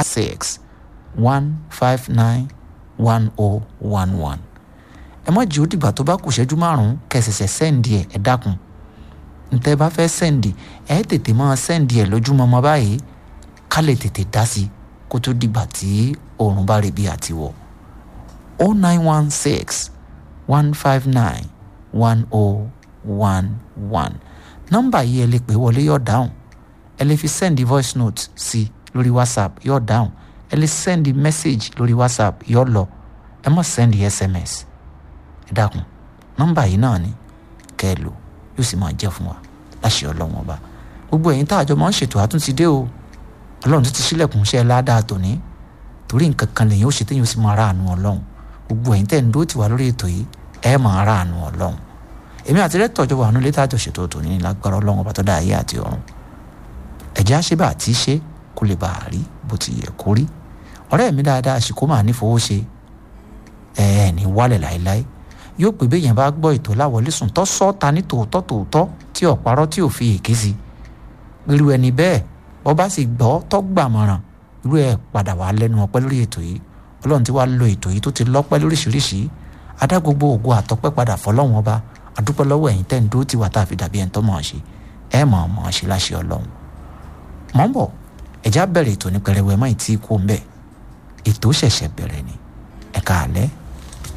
six one five nine one oh one one ẹ má jẹ́ ó dìgbà tó bá kù ṣẹ́jú márùn-ún kẹsẹ̀sẹ̀ sẹ́ǹdì ẹ̀ ẹ dákun ntẹ́ bá fẹ́ sẹ́ǹdì ẹ tètè máa sẹ́ǹdì ẹ̀ lójúmọmọ báyìí ká lè tètè dá sí kó tó dìgbà tí oòrùn bá rí bí àtiwọ̀ o nine one six one five nine one oh one one nọ́mbà yìí ẹ lè pè wọlé yóò dáhùn ẹ lè fi sẹ́ǹdì voice note sí lórí whatsapp yóò dáhùn ẹ lè sẹ́ǹdì message lórí whatsapp yóò lọ ẹ má sẹ́ǹdì sms ẹ dákun nọ́mbà yìí náà ni kẹ́ ẹ lò yóò sì máa jẹ́ fún wa láṣẹ ọlọ́run ọba gbogbo ẹ̀yin tá àjọ máa ń ṣètò àtúntì dé o ọlọ́run tó ti sílẹ̀kùn iṣẹ́ ládàá tòní torí nǹkan kan lèyìn ó ṣe téyìn ó sì máa ráàánú ọlọ́run gbogbo ẹ̀yin tẹ̀ ń dó tiwa lórí ètò yìí ẹ máa ráàánú ọlọ́run èmi àti rẹ́tọ̀ ọjọ́ wà nílé tájọ ṣètò tòní ní lágbára ọlọ́run ọba tó dá ayé àti ọ̀run ẹ̀jẹ̀ àṣebà àti ṣe kó lè bàa rí bó ti yẹ kó rí ọ̀rẹ́ mi dáadáa àsìkò máa nífowó ṣe ẹ̀ ní wálẹ̀ láéláé yóò pè bí èèyàn bá gbọ́ ètò láwọlé sùn tó sọ ta ní tòótọ́ tòótọ́ tí ò parọ́ tí ò fi èké sí irú ẹni bẹ́ẹ̀ bọ́ bá sì gbọ́ tó gbàmọ̀ràn irú ẹ̀ padà wá lẹ́nu ọpẹ́ lórí ètò yìí ọlọ́run ti wá lo ètò yìí tó ti lọ́pẹ́ lóríṣiríṣi adá gbogbo ògo àtọpẹ́ padà fọlọ́run ọba àdúpẹ́ lọ́wọ́ ẹ̀yin tẹ́ ń dúró tiwa tá a fi dàbí ẹni tó mọ̀ ọ́n ṣe ẹ̀ mọ̀ ọ́n mọ̀ ọ́n ṣe láṣẹ ọlọ́run mọ̀ ń bọ̀ ẹ̀já bẹ̀rẹ̀ ètò ní pẹrẹwẹ mọ́ ìtí kó ń bẹ̀ ètò ṣẹ̀ṣẹ̀ bẹ̀rẹ̀ ni ẹ̀ka àlẹ́